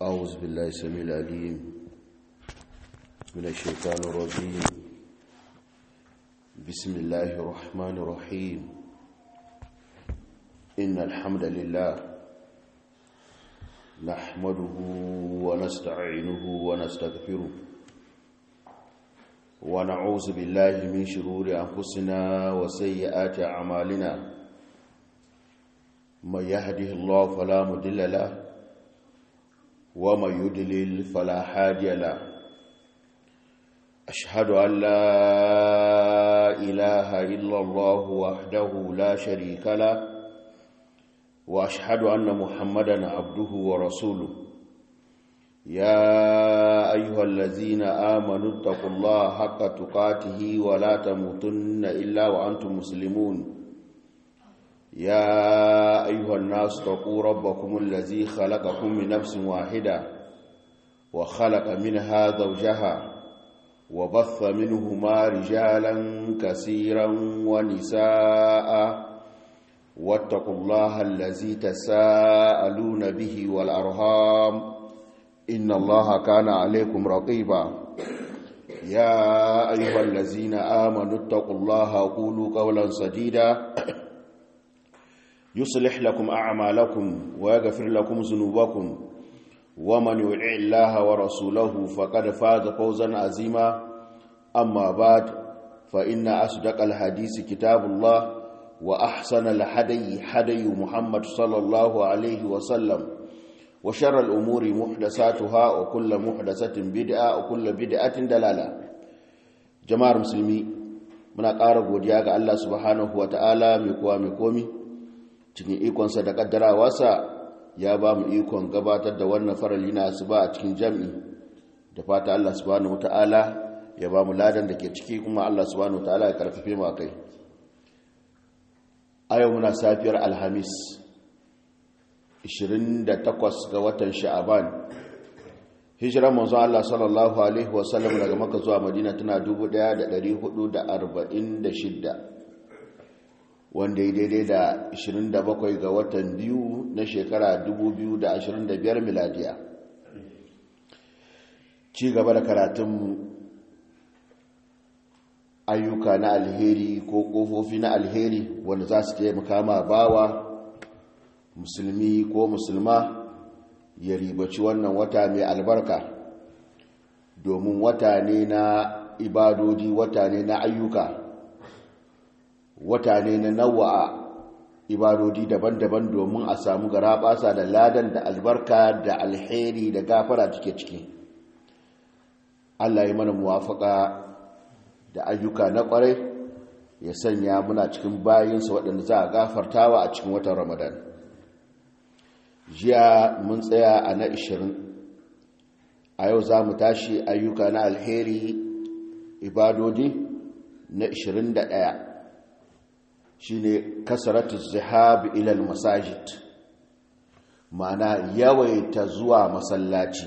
أعوذ بالله السميع العليم من الشيطان الرجيم بسم الله الرحمن الرحيم إن الحمد لله نحمده ونستعينه ونستغفره ونعوذ بالله من شرور أنفسنا وسيئات أعمالنا من يهده الله فلا مضل له ومن يدلل فلا هادي له أشهد أن لا إله إلا الله وحده لا شريك له وأشهد أن محمدا عبده ورسوله يا أيها الذين آمنوا اتقوا الله حق تقاته ولا تموتن إلا وأنتم مسلمون يا أيها الناس اتقوا ربكم الذي خلقكم من نفس واحدة وخلق منها زوجها وبث منهما رجالا كثيرا ونساء واتقوا الله الذي تساءلون به والأرهام إن الله كان عليكم رقيبا يا أيها الذين آمنوا اتقوا الله وقولوا قولا سديدا يصلح لكم أعمالكم ويغفر لكم ذنوبكم ومن يطع الله ورسوله فقد فاز فوزا عظيما أما بعد فإن أصدق الحديث كتاب الله وأحسن الحدي حدي محمد صلى الله عليه وسلم وشر الأمور محدثاتها وكل محدثة بدعة وكل بدعة دلالة جماعة المسلمين muna ƙara godiya ga Allah subhanahu wa ta'ala mai kowa mai komi cikin ikonsa da ƙaddarawarsa ya ba mu ikon gabatar da wannan farali na su ba a cikin jam'i da fata Allah subhanahu wa ta'ala ya ba mu ladan da ke ciki kuma Allah subhanahu wa ta'ala ya karfafe mu kai a yau muna safiyar alhamis 28 ga watan sha'aban hijiran manzo Allah sallallahu alaihi wasallam daga Makka zuwa Madina tana 1446 wanda ya daidai da 27 ga watan biyu na shekara 2025 miladiya ci gaba da karatun ayyuka na alheri ko kofofi na alheri wanda za su taimaka ma bawa musulmi ko musulma ya ribaci wannan wata mai albarka domin wata ne na ibadodi wata ne na ayyuka wata ne na nawa ibadodi daban-daban domin a samu garabasa da ladan da albarka da alheri da gafara cike ciki Allah ya mana muwafaka da ayyuka na kwarai ya sanya muna cikin bayinsa waɗanda za a gafartawa a cikin watan ramadan jiya mun tsaya a na 20 a yau za mu tashi ayyuka na alheri ibadodi na 21 shine kasaratu zihab ilal masajid ma'ana yawaita zuwa masallaci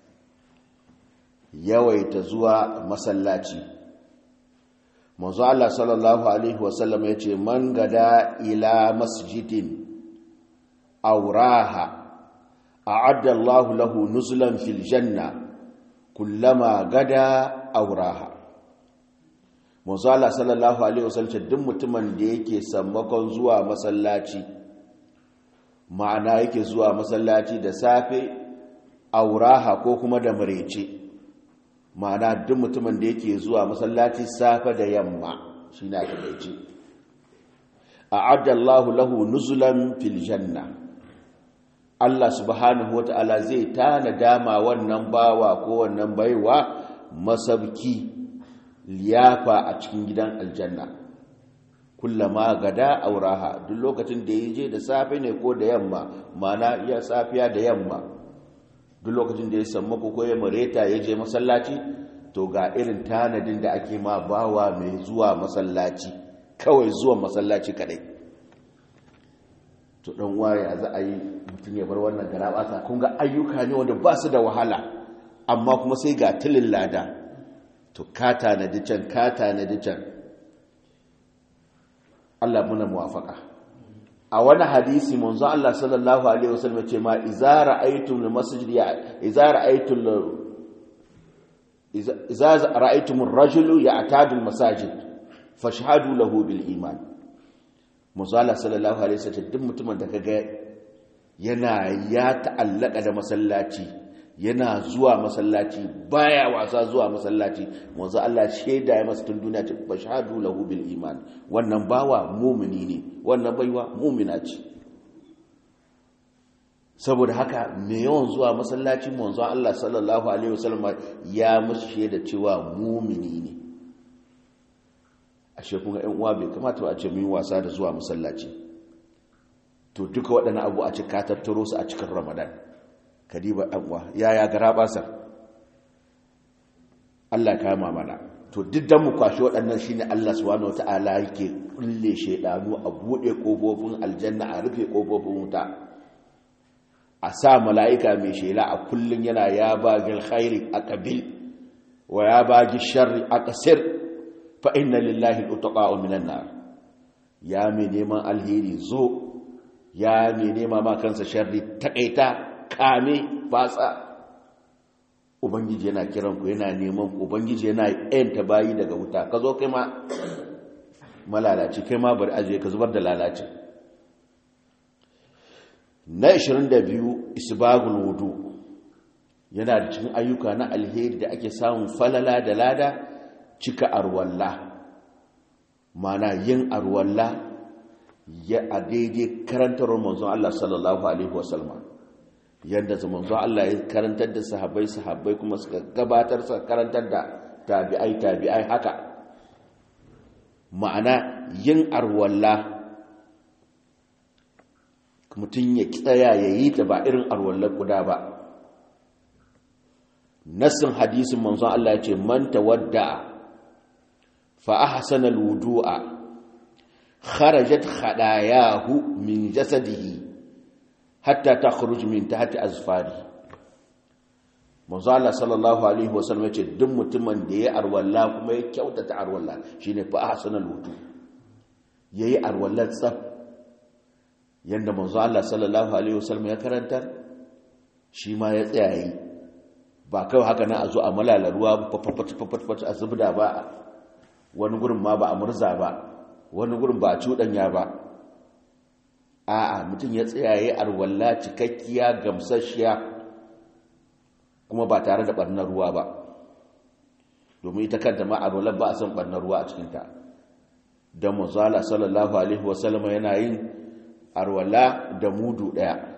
yawaita zuwa masallaci manzo Allah sallallahu alaihi wasallam yace man gada ila masjidin auraha a'adda Allah lahu nuzulan fil janna kullama gada auraha Muzala sallallahu Alaihi wasallam duk mutumin da yake sammakon zuwa masallaci ma'ana yake zuwa masallaci da safe auraha ko kuma da marece ma'ana duk mutumin da yake zuwa masallaci safe da yamma shi na takaice a addallahu lahu nuzulan fil janna Allah subhanahu wata'ala zai tana dama wannan bawa ko wannan baiwa masabki liyafa a cikin gidan aljanna kullama gada auraha duk lokacin da ya je da safe ne ko da yamma mana iya safiya da yamma duk lokacin da ya samu ko ya mareta ya je masallaci to ga irin tanadin da ake ma bawa mai zuwa masallaci kawai zuwa masallaci kadai to dan waye za a yi mutum ya bar wannan garabata kun ga ayyuka ne wanda ba su da wahala amma kuma sai ga tilin lada to ka tanadi can ka tanadi can Allah muna muwafaka a wani hadisi manzo Allah sallallahu alaihi wasallam ce ma idza ra'aytum al-masjid idza ra'aytum idza ra'aytum ar-rajulu ya'tadu al-masajid fashhadu lahu bil iman manzo Allah sallallahu alaihi wasallam duk mutumin da kaga yana ya ta'allaka da masallaci yana zuwa masallaci baya wasa zuwa masallaci manzo Allah shaida ya masa tun duniya ce bashhadu lahu bil iman wannan bawa mu'mini ne wannan baiwa mu'mina ce saboda haka me yawan zuwa masallaci manzo Allah sallallahu alaihi wasallam ya musu shaida cewa mu'mini ne ashe kun ga ƴan uwa bai kamata a ce mun wasa da zuwa masallaci to duka waɗannan abu a cika tattaro su a cikin Ramadan kadiba ɗan uwa yaya gara basar Allah kama mana to duk dan mu kwashi waɗannan shine Allah subhanahu wataala yake kulle shedanu a bude kofofin aljanna a rufe kofofin wuta a sa mala'ika mai shela a kullun yana ya bagil khairi aqbil wa ya bagi sharri aqsir fa inna lillahi al-utaqa'u minan nar ya mai neman alheri zo ya mai nema ma kansa sharri takaita kame batsa ubangiji yana kiran ku yana neman ku ubangiji yana yanta bayi daga wuta ka zo kai ma malalaci kai ma bari ajiye ka zubar da lalaci na 22 isbagul wudu yana da cikin ayyuka na alheri da ake samun falala da lada cika arwalla mana yin arwalla ya a daidai karantar manzon Allah sallallahu alaihi wasallam yadda manzon Allah ya karantar da sahabbai sahabbai kuma suka gabatar suka karantar da tabi'ai tabi'ai haka ma'ana yin arwalla mutum ya tsaya ya yi ta ba irin arwallar guda ba nassin hadisin manzon Allah ya ce man tawadda fa ahsana alwudu'a kharajat khadayahu min jasadihi hatta takhruj min tahti azfari manzo Allah sallallahu alaihi wasallam yace duk mutumin da ya arwalla kuma ya kyautata arwalla shine fa ahsanal wudu yayi arwalla tsaf yanda manzo Allah sallallahu alaihi wasallam ya karanta shi ma ya tsaya yi ba kai haka nan a zo a malala ruwa fafafafafafat a zubda ba wani gurin ma ba a murza ba wani gurin ba a cuɗanya ba a'a mutum ya tsayaye arwalla cikakkiya gamsasshiya kuma ba tare da ɓarnar ruwa ba domin ita kanta ma arwallar ba a san ɓarnar ruwa a cikinta don mazala sallallahu alaihi wasallama yana yin arwalla da mudu ɗaya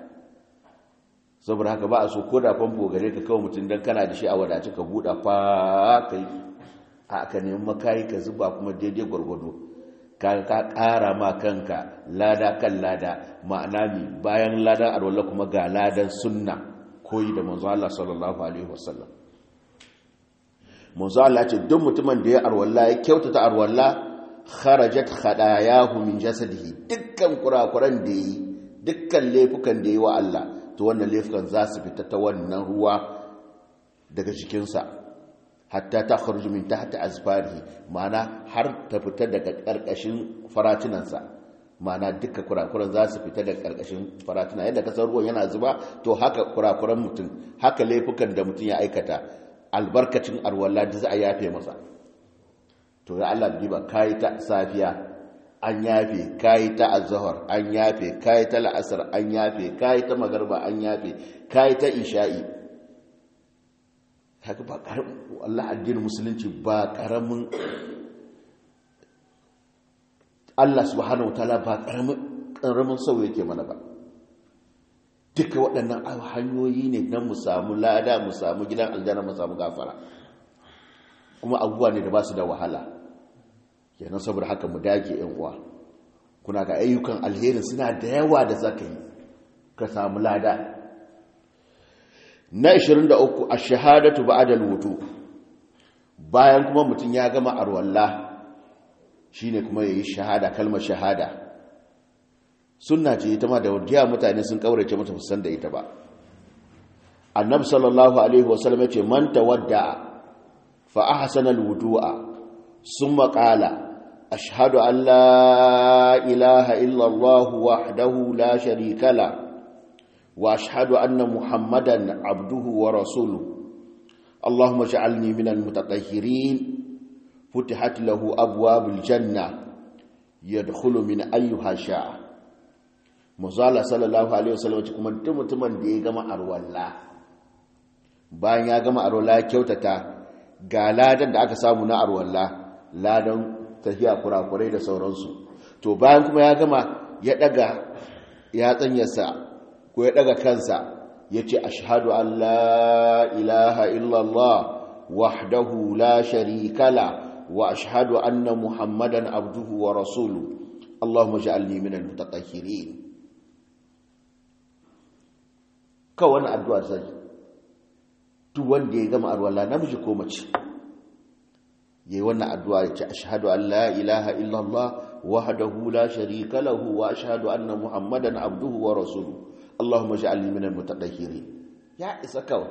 saboda haka ba a so ko da famfo gare ka kawo mutum don kana da shi a wadace ka buɗa fa ka yi a ka nemi makayi ka zuba kuma daidai gwargwado ka ƙara ma kanka lada kan lada ma'ana mi bayan ladan arwalla kuma ga ladan sunna koyi da manzo Allah sallallahu alaihi wasallam manzo Allah ce duk mutumin da ya arwalla ya kyautata arwalla kharajat khadayahu min jasadihi dukkan kurakuran da yi dukkan laifukan da yi wa Allah to wannan laifukan za su fita ta wannan ruwa daga jikinsa hatta ta kharuju min tahti azfarihi ma'ana har ta fita daga karkashin faratunansa ma'ana duka kurakuran za su fita daga karkashin faratuna yadda kasar ruwan yana zuba to haka kurakuran mutum haka laifukan da mutum ya aikata albarkacin arwalla da za a yafe masa to ya Allah biba kai ta safiya an yafe kai ta azhar an yafe kai ta la'asar an yafe kai ta magarba an yafe kai ta isha'i haka ba karamin Allah addinin musulunci ba karamin Allah subhanahu wataala ba karamin karamin sau yake mana ba duka waɗannan hanyoyi ne don mu samu lada mu samu gidan aljanna mu samu gafara kuma abubuwa ne da ba su da wahala kenan saboda haka mu dage yan uwa kuna ga ayyukan alherin suna da yawa da zaka yi ka samu lada na 23 ash-shahadatu ba'da al-wudu bayan kuma mutum ya gama arwalla shine kuma yayi shahada kalmar shahada sunna ce ita ma da wajiya mutane sun kaurace mata fusan da ita ba annabi sallallahu alaihi wasallam ya ce man tawadda fa ahsana al-wudu'a summa qala ashhadu an la ilaha illallah wahdahu la sharika la wa ashhadu anna muhammadan abduhu wa rasuluhu اللهم اجعلني من المتطهرين فتحت له أبواب الجنة يدخل من أيها شاء مزالة صلى الله عليه وسلم kuma mutumin da ya gama arwalla bayan ya gama arwalla kyautata ga ladan da aka samu na arwalla ladan tafiya kurakurai da sauransu to bayan kuma ya gama ya daga ya tsanyarsa ko ya daga kansa ya ce ashadu an la ilaha illallah wahdahu la sharikala wa ashadu anna muhammadan abduhu wa rasulu Allahumma ja'alni minal mutatahhirin ka wani addu'a zai duk wanda ya gama arwala namiji ko mace yayi wannan addu'a ya ce ashhadu an la ilaha illallah wahdahu la sharika lahu wa ashhadu anna muhammadan abduhu wa rasuluhu Allahumma ja'alni minal mutatahhirin ya isa kawai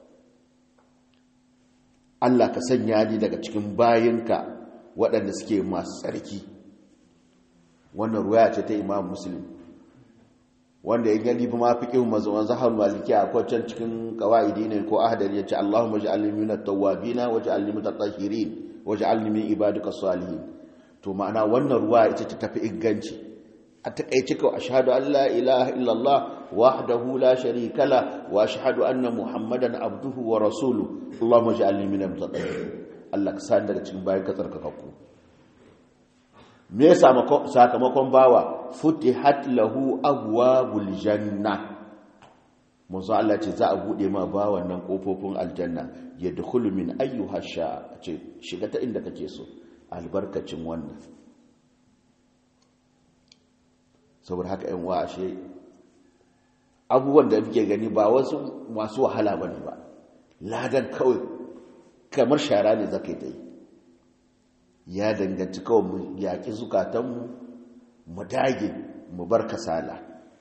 Allah ka sanya ni daga cikin bayinka waɗanda suke masu tsarki wannan ruwaya ce ta Imam Muslim wanda ya gani fa ma fiqhu mazwan zahar maliki a kwacan cikin qawaidi ne ko ahdari yace Allahumma ja'alni minat tawwabin wa ja'alni mutatahhirin wa ja'alni min ibadika salihin to ma'ana wannan ruwaya ita ta tafi inganci a takaice kawai ashhadu an la ilaha illallah wahdahu la sharika la wa ashhadu anna muhammadan abduhu wa rasuluhu allahumma ij'alni minal mutatahhirin Allah ka san daga cikin bayan ka tsarkakakku me ya sakamakon bawa futihat lahu abwabul janna manzo Allah ce za a bude ma bawan nan kofofin aljanna yadkhulu min ayyuha sha ce shiga ta inda kake so albarkacin wannan saboda haka yan wa ashe abubuwan da muke gani ba wasu masu wahala bane ba ladan kawai kamar shara ne zaka yi ta yi ya danganci kawai mu yaƙi zukatanmu mu dage mu bar kasala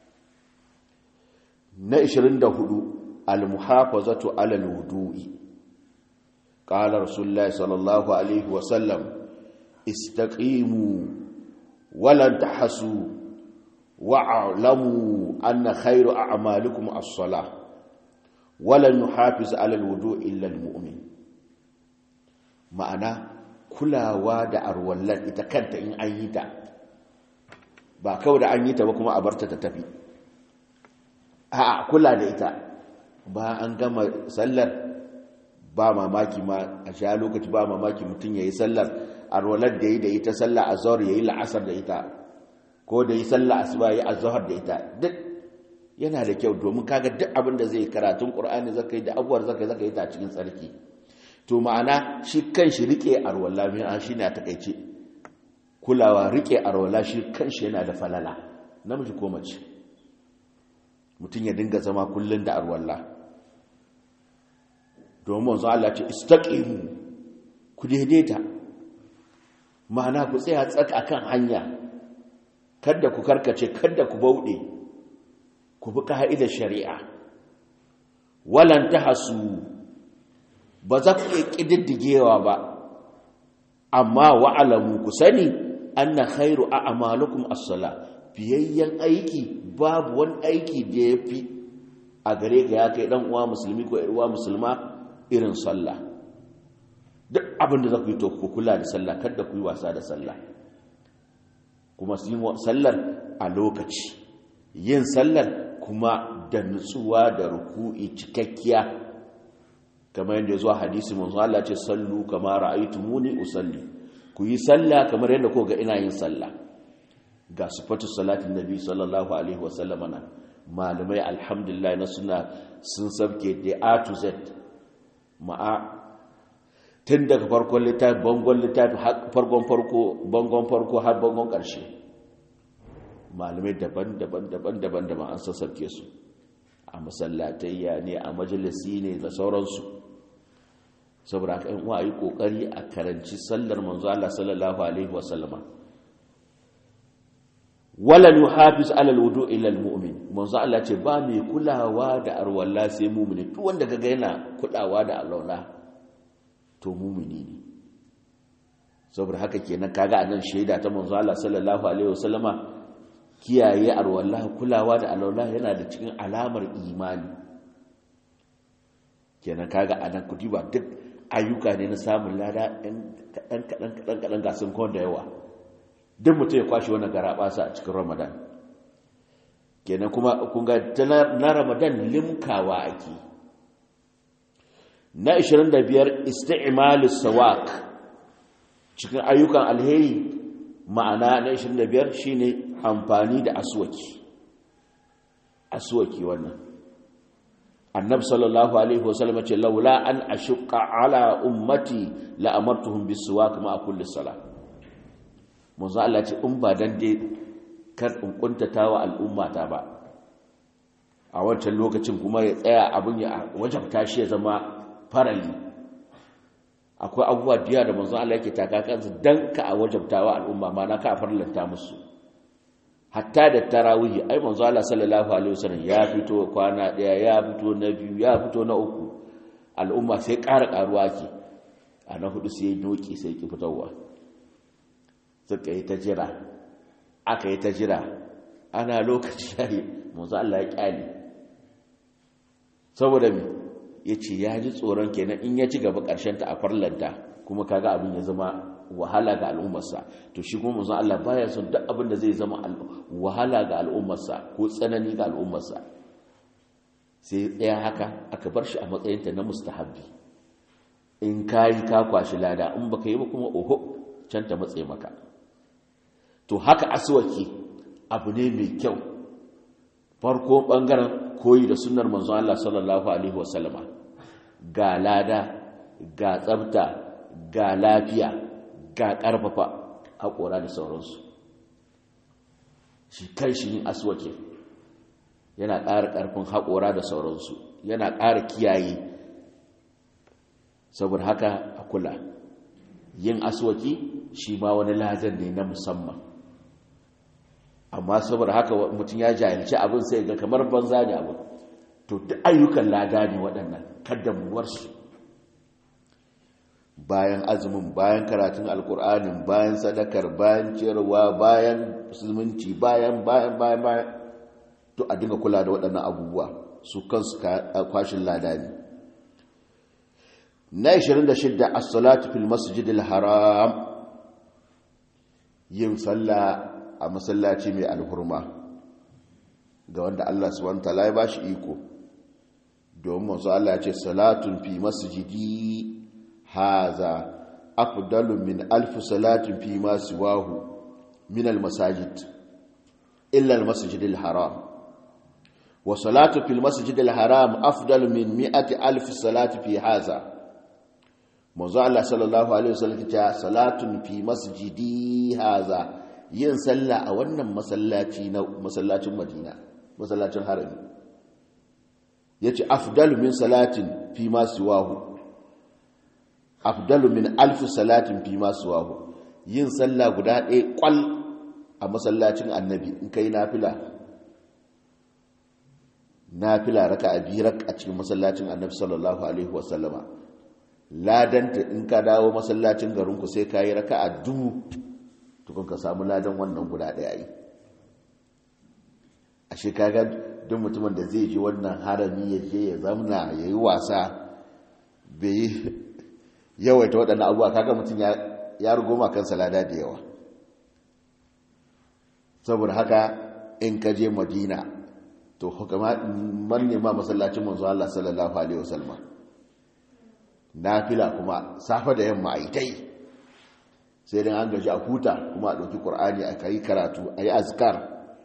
na 24 al-muhafazatu ala al-wudu'i qala rasulullahi sallallahu alaihi wa sallam istaqimu walan tahasu wa'lamu anna khayru a'malikum as-salah walan yuhafiz ala al-wudu'i illa al-mu'min ma'ana kulawa da arwallar ita kanta in an yi ta ba kawai da an yi ta ba kuma a barta ta tafi a kula da ita ba an gama sallar ba mamaki ma a sha lokaci ba mamaki mutum ya yi sallar arwallar da ya yi da ita sallar a zuwar ya yi la'asar da ita ko da yi sallar asuba ya yi a zuwar da ita duk yana da kyau domin kaga duk abin da zai karatun ƙur'ani zaka yi da abubuwar zaka yi zaka yi ta cikin tsarki to ma'ana shi kan shi rike arwala min an shi ne a takaice kulawa rike arwala shi kan shi yana da falala namiji ko mace mutum ya dinga zama kullum da arwala domin wanzu Allah ce istaqimu ku daidaita ma'ana ku tsaya tsaka akan hanya kada ku karkace kada ku bauɗe ku bi ka'idar shari'a walan tahasu ba za ku iya ƙididdigewa ba amma wa'alamu ku sani an na khairu a amalukum assala fiyayyen aiki babu wani aiki da ya fi a gare ka ya kai ɗan uwa musulmi ko uwa musulma irin sallah duk abin da za ku yi to ku kula da sallah kada ku yi wasa da sallah kuma su yi sallar a lokaci yin sallar kuma da nutsuwa da ruku'i cikakkiya kamar yadda zuwa hadisi manzo Allah ce sallu kama ra'aytumuni usalli ku yi sallah kamar yadda ko ga ina yin sallah ga sifatu salatin nabi sallallahu alaihi wasallam na malamai alhamdulillah na suna sun sabke da a to z ma'a tun daga farkon littafi bangon littafi farkon farko bangon farko har bangon karshe malamai daban-daban daban-daban da an sassabke su a masallatayya ne a majalisi ne da sauransu saboda haka yan yi kokari a karanci sallar manzo Allah sallallahu alaihi wasallama wala yuhafiz ala alwudu illa almu'min manzo Allah ce ba mai kulawa da arwalla sai mu'mini duk wanda kaga yana kulawa da alwala to mu'mini ne saboda haka kenan kaga anan shaida ta manzo Allah sallallahu alaihi wasallama kiyaye arwallah kulawa da alwallah yana da cikin alamar imani kenan kaga anan kudi ba duk ayyuka ne na samun lada ɗan kaɗan kaɗan kaɗan kaɗan gasun kwan da yawa duk mutum ya kwashe wannan garaɓasa a cikin ramadan kenan kuma kun ga na ramadan limkawa ake na 25 isti'malus sawak cikin ayyukan alheri ma'ana na 25 shine amfani da aswaki aswaki wannan annabi sallallahu alaihi wasallam ce laula an ashqa ala ummati la amartuhum bisuwak ma kulli salah manzo Allah ce in ba dan dai kar in kuntatawa al'ummata ba a wancan lokacin kuma ya tsaya abin ya wajabta shi ya zama farali akwai abubuwa biya da manzon Allah yake taka kansu dan ka a wajabtawa al'umma ma na ka farlanta musu hatta da tarawih ai manzon Allah sallallahu alaihi wasallam ya fito kwana daya ya fito na biyu ya fito na uku al'umma sai ƙara ƙaruwa ke a na hudu sai doki sai ki fitowa suka yi ta jira aka yi ta jira ana lokaci yayi manzon Allah ya kyale saboda me ya ce ya ji tsoron kenan in ya ci gaba ta a farlanta kuma kaga abin ya zama wahala ga al'ummarsa to shi kuma manzon Allah baya son duk abin da zai zama wahala ga al'ummarsa ko tsanani ga al'ummarsa sai tsaya haka aka bar shi a matsayinta na mustahabbi in kayi ka kwashi lada in baka yi ba kuma oho can ta matsaye maka to haka aswaki abu ne mai kyau farko bangaren koyi da sunnar manzon Allah sallallahu alaihi wasallama ga lada ga tsabta ga lafiya ga karfafa haƙora da sauransu shi kai shi yin aswake yana ƙara ƙarfin haƙora da sauransu yana ƙara kiyaye saboda haka a kula yin aswaki shi ma wani ladan ne na musamman amma saboda haka mutum ya jahilci abin sai ga kamar banza ne abin to duk ayyukan lada ne waɗannan kaddamuwarsu bayan azumin bayan karatun alkur'anin bayan sadakar bayan ciyarwa bayan musulunci bayan bayan bayan bayan to a dinga kula da waɗannan abubuwa su kansu kwashin lada ne na 26 as-salatu fil masjidil haram yin sallah a masallaci mai alhurma ga wanda Allah subhanahu wataala ya bashi iko domin manzo Allah ya ce salatun fi masjidi haza afdalu min alf salatin fi ma siwahu min almasajid illa almasjid alharam wa salatu fil masjid alharam afdalu min mi'ati alf salati fi haza manzo Allah sallallahu alaihi wasallam ya salatun fi masjidi haza yin sallah a wannan masallaci na masallacin madina masallacin harami ya ce afdalu min salatin fi masu wahu afdalu min alfi salatin fi masu wahu yin sallah guda ɗaya ƙwal a masallacin annabi in kai nafila nafila raka a biyu a cikin masallacin annabi sallallahu alaihi wasallama ladanta in ka dawo masallacin garinku sai ka yi raka a dubu tukun ka samu ladan wannan guda ɗaya yi a shekagar duk mutumin da zai ji wannan harami ya je ya zamna ya yi wasa bai yi yawaita waɗannan abuwa kaga mutum ya rugoma kansa lada da yawa saboda haka in ka je madina to hukama man nema masallacin manzo Allah sallallahu alaihi wasallam nafila kuma safa da yamma ai tai sai dan an gaji a huta kuma a ɗauki ƙur'ani a kai karatu a yi azkar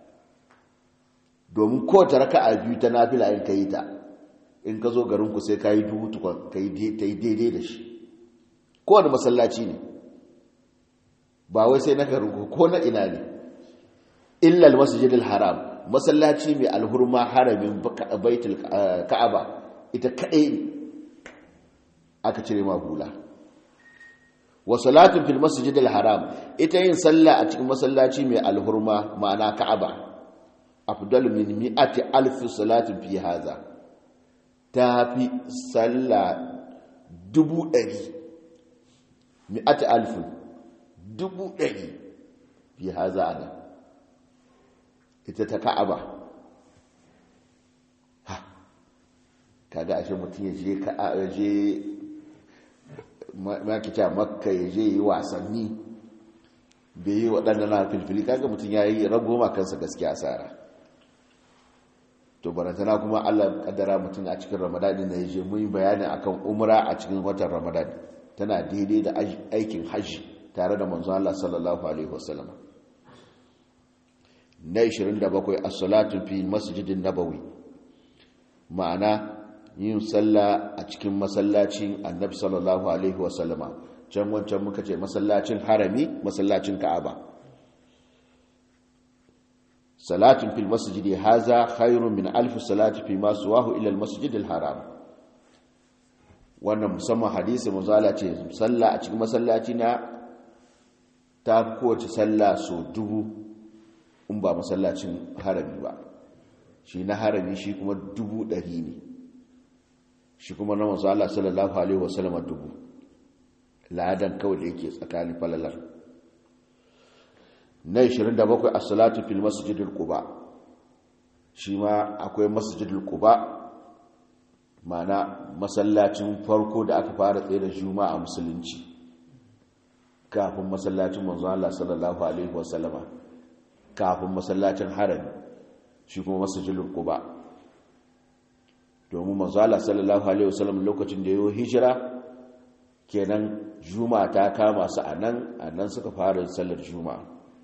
domin kowace raka a biyu ta nafila in ka yi ta in ka zo garinku sai ka yi duhu tukon ka yi daidai da shi kowane masallaci ne ba wai sai na garinku ko na ina ne illal masjidil haram masallaci mai alhurma haramin baitul ka'aba ita kaɗai aka cire ma hula wa salatun fil masjidil haram ita yin sallah a cikin masallaci mai alhurma ma'ana ka'aba afdalu min mi'ati alf salatin fi haza tafi sallah dubu ɗari mi'ati alf dubu ɗari fi haza ana ita ta ka'aba ha kaga ashe mutum ya je ka'aba je makita makka ya je yi wasanni bai yi waɗanda na filfili kaga mutum ya yi rago kansa gaskiya asara to barantana kuma allah kaddara mutum a cikin ramadani na ya je mun yi bayani akan umra a cikin watan ramadani tana daidai da aikin hajji tare da manzon allah sallallahu alaihi wasallam na 27 as-salatu fi masjidin nabawi ma'ana yin sallah a cikin masallacin annabi sallallahu alaihi wasallama can wancan muka ce masallacin harami masallacin ka'aba salatin fil masjidi haza khairun min alf salati fi ma suwahu ila al masjidil haram wannan musamman hadisi muzala ce sallah a cikin masallaci na ta kowace sallah so dubu in ba masallacin harami ba shi na harami shi kuma dubu ɗari ne shi kuma na manzo Allah sallallahu alaihi wasallam dubu ladan kawai da yake tsakanin falalar na 27 as-salatu fil masjidil quba shi ma akwai masjidil quba mana masallacin farko da aka fara tsaye da juma'a musulunci kafin masallacin manzo Allah sallallahu alaihi wasallam kafin masallacin harami shi kuma masjidil quba domin manzala sallallahu alaihi wasallam lokacin da yayin hijira kenan juma'a ta kama su anan anan suka fara sallar juma'a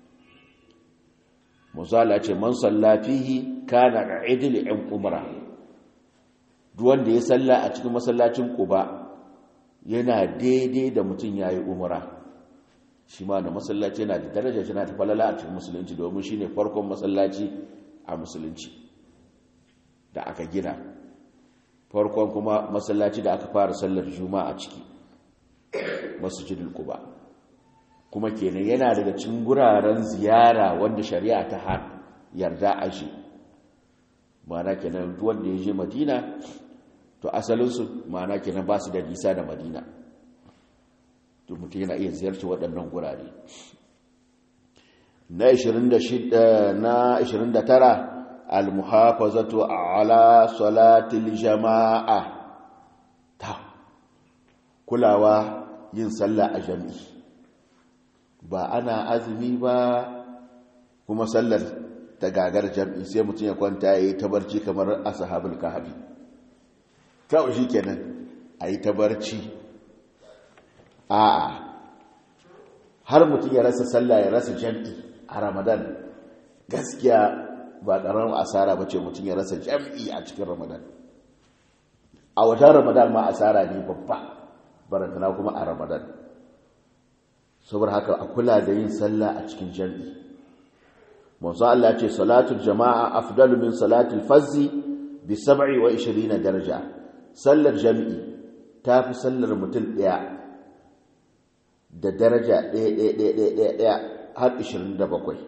manzala ce man sallafihi kana idil in umra duk wanda ya salla a cikin masallacin quba yana daidai da mutum yayi umra shi ma da masallaci yana da daraja yana ta falala a cikin musulunci domin shine farkon masallaci a musulunci da aka gina farkon kuma masallaci da aka fara sallar juma'a ciki masjidul quba kuma kenan yana daga cikin guraren ziyara wanda shari'a ta har yarda a shi ma'ana kenan duk wanda ya je madina to asalinsu ma'ana kenan ba su da nisa da madina to mutum yana iya ziyarci waɗannan gurare na 26 na 29 المحافظة على صلاة الجماعة تا kulawa yin sallah a jami'i ba ana azumi ba kuma sallar ta gagar jami'i sai mutum ya kwanta ya yi tabarci kamar ashabul kahfi kawai shi kenan a yi tabarci a har mutum ya rasa sallah ya rasa jami'i a ramadan gaskiya ba ƙaramin asara ba ce mutum ya rasa jam'i a cikin ramadan a wajen ramadan ma asara ne babba barantana kuma a ramadan saboda haka a kula da yin sallah a cikin jam'i manzo Allah ce salatul jama'a afdalu min salatul fazzi bi 27 daraja sallar jam'i ta fi sallar mutum ɗaya da daraja ɗaya ɗaya ɗaya ɗaya ɗaya har 27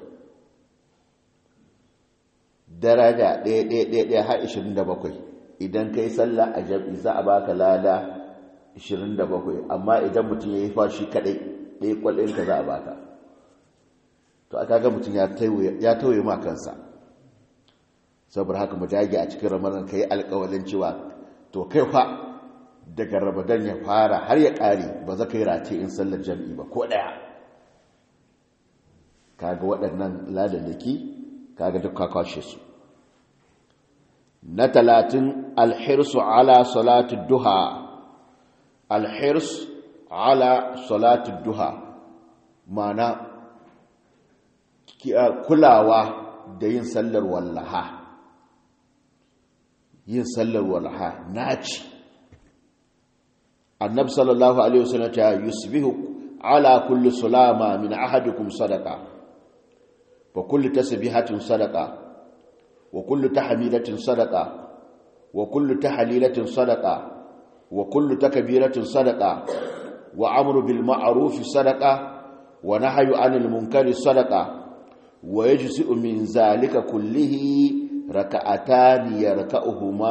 daraja ɗaya ɗaya ɗaya ɗaya har 27 idan ka yi sallah a jam'i za a baka lada 27 amma idan mutum ya yi fashi kaɗai ɗaya kwalɗinka za a baka to aka ga mutum ya tauye ma kansa saboda haka mu dage a cikin ramadan ka yi alƙawalin cewa to kai fa daga ramadan ya fara har ya ƙare ba za ka yi rate in sallar jam'i ba ko ɗaya kaga waɗannan ladallaki kaga duk kakwashe su na talatin alhirsu ala salatu duha alhirs ala salatu duha mana kulawa da yin sallar wallaha yin sallar wallaha naci annab sallallahu alaihi wasallam ta yusbihu ala kulli sulama min ahadikum sadaqa fa kullu tasbihatin sadaqa wa kullu tahmidatin sadaqa wa kullu tahlilatin sadaqa wa kullu takbiratin sadaqa wa amru bil ma'ruf sadaqa wa nahyu anil munkari sadaqa wa yajzi'u min zalika kullihi raka'atan yarka'uhuma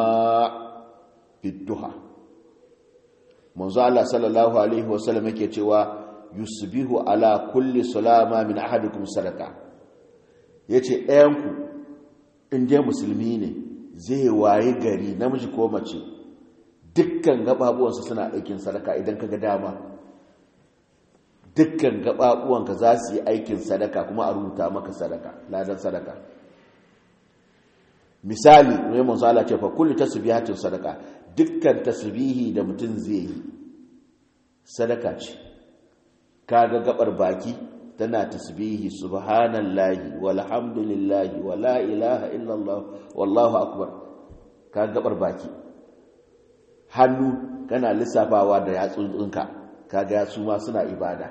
bid-duha manzo Allah sallallahu alaihi wasallam yake cewa yusbihu ala kulli sulama min ahadikum sadaka yace ɗayanku in dai musulmi ne zai waye gari namiji ko mace dukkan gababuwansa suna aikin sadaka idan kaga dama dukkan gababuwanka za su yi aikin sadaka kuma a rubuta maka sadaka ladan sadaka misali mai manzala ce fa kullu tasbihatin sadaka dukkan tasbihi da mutum zai yi sadaka ce kaga gabar baki tana tasbihi subhanallahi walhamdulillahi wala ilaha illallah wallahu akbar kaga gabar baki hannu kana lissafawa da yatsunka kaga yatsu ma suna ibada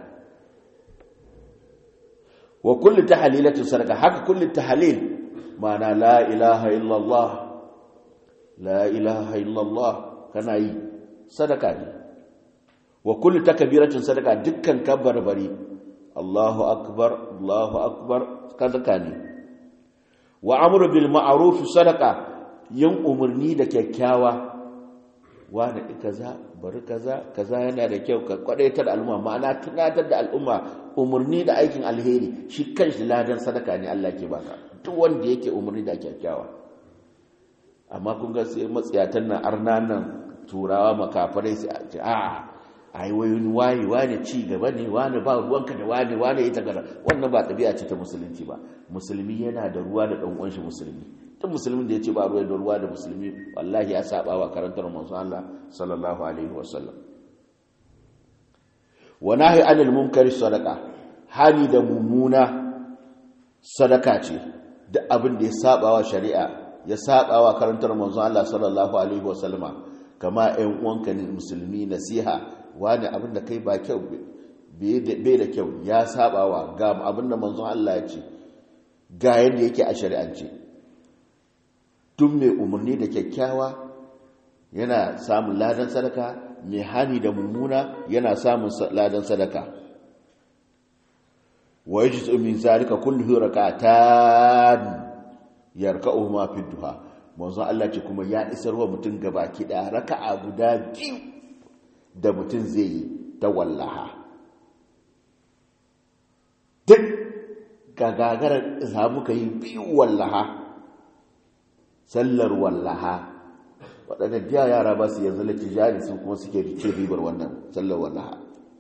wa kullu tahlilatin sadaka haka kullu tahlil ma'ana la ilaha illallah la ilaha illallah kana yi sadaka ne wa kullu takbiratin sadaka dukkan kabbarbari Allahu akbar Allahu akbar sadaka ne wa amru bil ma'ruf sadaka yin umarni da kyakkyawa wani kaza bari kaza kaza yana da kyau ka kwadaitar al'umma ma'ana tunatar da al'umma umarni da aikin alheri shi kanshi ladan sadaka ne Allah ke baka duk wanda yake umarni da kyakkyawa amma kun ga sai matsiyatan nan arna nan turawa makafarai sai a ce a ai wayoyin waye wane ci gaba ne wane ba ruwanka da wane wane ita gara wannan ba tabi'a ce ta musulunci ba musulmi yana da ruwa da dan uwan shi musulmi duk musulmin da ya ce ba ruwa da ruwa da musulmi wallahi ya saba wa karantar manzon Allah sallallahu alaihi wasallam wa nahi anil munkari sadaqa hali da mumuna sadaka ce duk abin da ya saba wa shari'a ya saba wa karantar manzon Allah sallallahu alaihi wasallama kama ɗan uwanka ne musulmi nasiha wani abin da kai ba kyau bai da kyau ya saba wa ga abin da manzon Allah ya ce ga yadda yake a shari'ance duk mai umarni da kyakkyawa yana samun ladan sadaka mai hani da mummuna yana samun ladan sadaka wa yajizu min zalika kullu rak'atan yarka'uhuma fi duha manzon Allah ce kuma ya isar wa mutum gabaki da raka'a guda biyu da mutum zai yi ta wallaha duk gagarar samu ka yi biyu wallaha sallar wallaha waɗanda biya yara ba su yanzu lati jari su kuma suke rice ribar wannan sallar wallaha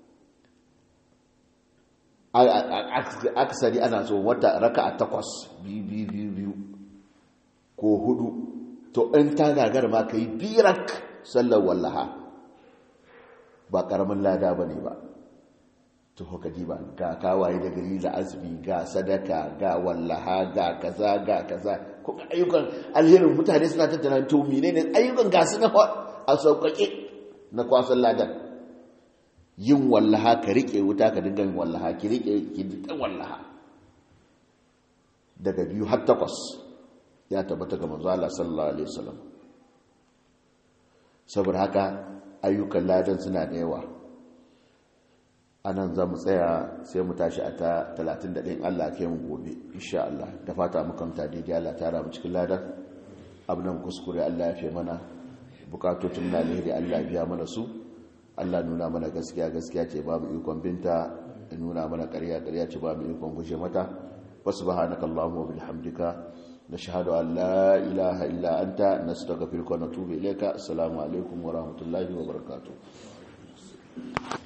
aksari ana so wata raka a takwas biyu biyu biyu ko hudu to in ta gagar ma ka yi birak sallar wallaha ba ƙaramin lada ba ne ba to haka ba ga kawaye da gari da azumi ga sadaka ga wallaha ga kaza ga kaza kuma ayyukan alherin mutane suna tattara to menene ayyukan ga su na a sauƙaƙe na kwasan ladan yin wallaha ka rike wuta ka dinga yin wallaha ki rike ki dinga wallaha daga biyu har takwas ya tabbata ga manzo Allah sallallahu alaihi wasallam saboda haka ayyukan ladan suna da yawa anan za mu tsaya sai mu tashi a ta 31 Allah ke mu gobe insha Allah da fata makamta daidai Allah tara mu cikin ladan abinan kuskure Allah ya fi mana bukatocin na alheri Allah biya mana su Allah nuna mana gaskiya gaskiya ce ba mu ikon binta da nuna mana ƙarya ƙarya ce ba mu ikon gushe mata wasu subhanakallahumma wa bihamdika نشهد أن لا إله إلا أنت نستغفرك ونتوب إليك السلام عليكم ورحمة الله وبركاته